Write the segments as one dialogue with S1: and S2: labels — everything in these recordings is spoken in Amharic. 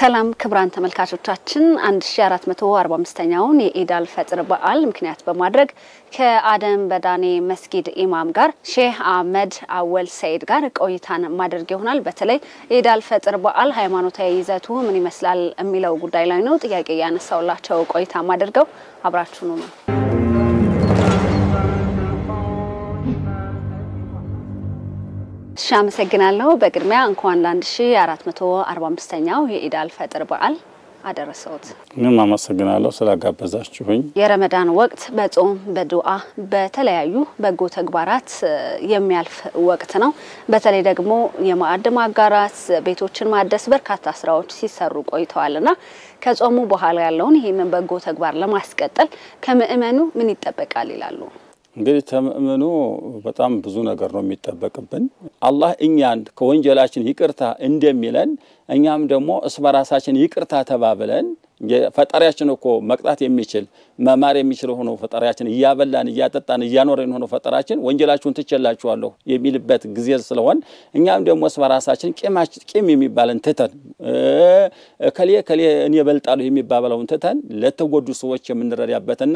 S1: ሰላም ክቡራን ተመልካቾቻችን 1445ኛውን የኢድ አል ፈጥር በዓል ምክንያት በማድረግ ከአደም በዳኔ መስጊድ ኢማም ጋር ሼህ አህመድ አወል ሰይድ ጋር ቆይታን ማድረግ ይሆናል። በተለይ የኢድ አል ፈጥር በዓል ሃይማኖታዊ ይዘቱ ምን ይመስላል የሚለው ጉዳይ ላይ ነው ጥያቄ ያነሳውላቸው ቆይታ ማድርገው አብራችሁኑ ነው። እሺ አመሰግናለሁ። በቅድሚያ እንኳን ለ1445ኛው የኢድ አል ፈጥር በዓል አደረሰዎት።
S2: እኔም አመሰግናለሁ ስላጋበዛችሁኝ።
S1: የረመዳን ወቅት በጾም በዱዓ በተለያዩ በጎ ተግባራት የሚያልፍ ወቅት ነው። በተለይ ደግሞ የማዕድ ማጋራት፣ ቤቶችን ማደስ በርካታ ስራዎች ሲሰሩ ቆይተዋልና ከጾሙ በኋላ ያለውን ይህንን በጎ ተግባር ለማስቀጠል ከምእመኑ ምን ይጠበቃል ይላሉ?
S2: እንግዲህ ከምእመኑ በጣም ብዙ ነገር ነው የሚጠበቅብን። አላህ እኛን ከወንጀላችን ይቅርታ እንደሚለን እኛም ደግሞ እስ በራሳችን ይቅርታ ተባብለን ፈጣሪያችን እኮ መቅጣት የሚችል መማር የሚችል ሆኖ ፈጣሪያችን እያበላን እያጠጣን እያኖረን ሆኖ ፈጣሪያችን ወንጀላችሁን ትቼላችኋለሁ የሚልበት ጊዜ ስለሆን እኛም ደግሞ እስ በራሳችን ቂም የሚባለን ትተን ከሌ ከሌ እኔ እበልጣለሁ የሚባበለውን ትተን ለተጎዱ ሰዎች የምንረዳበትና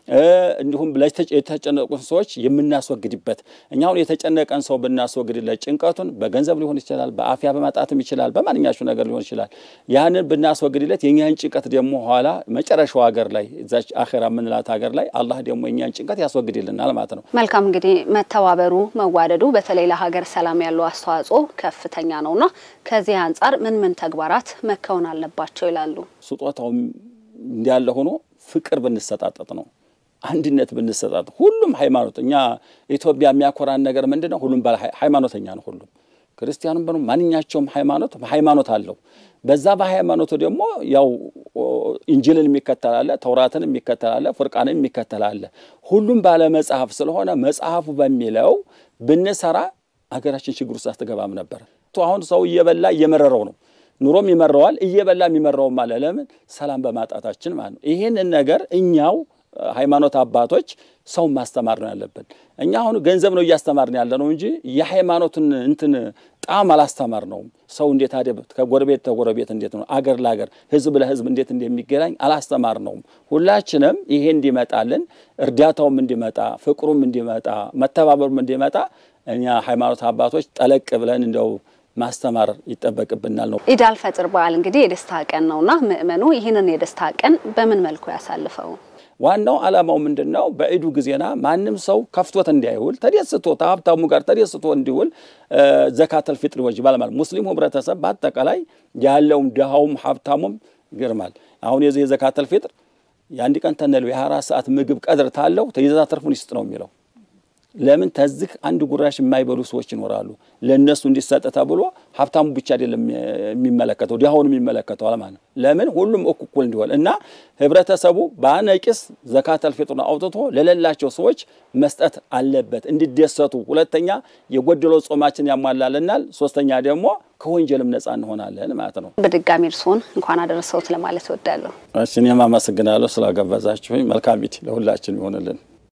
S2: እንዲሁም የተጨነቁን ሰዎች የምናስወግድበት እኛ አሁን የተጨነቀን ሰው ብናስወግድለት ጭንቀቱን በገንዘብ ሊሆን ይችላል፣ በአፍያ በማጣትም ይችላል፣ በማንኛቸው ነገር ሊሆን ይችላል። ያንን ብናስወግድለት የእኛን ጭንቀት ደግሞ ኋላ መጨረሻው ሀገር ላይ እዛች አኼራ የምንላት ሀገር ላይ አላህ ደግሞ የእኛን ጭንቀት ያስወግድልናል ማለት ነው።
S1: መልካም እንግዲህ መተባበሩ፣ መዋደዱ በተለይ ለሀገር ሰላም ያለው አስተዋጽኦ ከፍተኛ ነውና ከዚህ አንጻር ምን ምን ተግባራት መከወን አለባቸው ይላሉ?
S2: ስጦታው እንዳለ ሆኖ ፍቅር ብንሰጣጠጥ ነው አንድነት ብንሰጣጥ ሁሉም ሃይማኖት እኛ ኢትዮጵያ የሚያኮራን ነገር ምንድን ነው? ሁሉም ሃይማኖተኛ ነው። ሁሉም ክርስቲያኑም በ ማንኛቸውም ሃይማኖት ሃይማኖት አለው። በዛ በሃይማኖቱ ደግሞ ያው ኢንጅልን የሚከተላለ ተውራትን የሚከተላለ ፉርቃንን የሚከተላለ ሁሉም ባለ መጽሐፍ ስለሆነ መጽሐፉ በሚለው ብንሰራ ሀገራችን ችግር ውስጥ አትገባም ነበር። አሁን ሰው እየበላ እየመረረው ነው ኑሮም ይመረዋል፣ እየበላ የሚመረውም አለ። ለምን? ሰላም በማጣታችን ማለት ነው። ይህንን ነገር እኛው ሃይማኖት አባቶች ሰውን ማስተማር ነው ያለብን። እኛ አሁን ገንዘብ ነው እያስተማርን ያለ ነው እንጂ የሃይማኖትን እንትን ጣም አላስተማር ነውም። ሰው እንዴት አደ ከጎረቤት ተጎረቤት እንዴት ነው አገር ለአገር ህዝብ ለህዝብ እንዴት እንደሚገናኝ አላስተማር ነውም። ሁላችንም ይሄ እንዲመጣልን እርዳታውም እንዲመጣ ፍቅሩም እንዲመጣ መተባበሩም እንዲመጣ እኛ ሃይማኖት አባቶች ጠለቅ ብለን እንደው ማስተማር ይጠበቅብናል ነው።
S1: ኢድ አል ፈጥር በዓል እንግዲህ የደስታ ቀን ነውና ምእመኑ ይህንን የደስታ ቀን በምን መልኩ ያሳልፈው?
S2: ዋናው ዓላማው ምንድን ነው? በዒዱ ጊዜና ማንም ሰው ከፍቶት እንዳይውል ተደስቶ ከሀብታሙ ጋር ተደስቶ እንዲውል ዘካተል ፊጥር ይወጅባል ማለት ሙስሊሙ ህብረተሰብ በአጠቃላይ ያለውም ድሃውም ሀብታሙም ይገርማል። አሁን የዚህ የዘካተል ፊጥር የአንድ ቀን ተነለው የ24 ሰዓት ምግብ ቀድር ታለው ተይዛ ተርፉን ይስጥ ነው የሚለው ለምን ተዝህ አንድ ጉራሽ የማይበሉ ሰዎች ይኖራሉ። ለእነሱ እንዲሰጥ ተብሎ ሀብታሙ ብቻ አይደለም የሚመለከተው ድሃውን የሚመለከተው ማለት ነው። ለምን ሁሉም እኩል እንዲሆን እና ህብረተሰቡ በአነቂስ ዘካተል ፊጥሩን አውጥቶ ለሌላቸው ሰዎች መስጠት አለበት እንዲደሰቱ። ሁለተኛ የጎደለው ጾማችን ያሟላልናል። ሶስተኛ ደግሞ ከወንጀልም ነጻ እንሆናለን ማለት ነው።
S1: በድጋሚ እርስዎን እንኳን አደረሰዎት ለማለት እወዳለሁ።
S2: እሺ እኔም አመሰግናለሁ ስላጋበዛችሁኝ። መልካም ኢድ ለሁላችን ይሆንልን።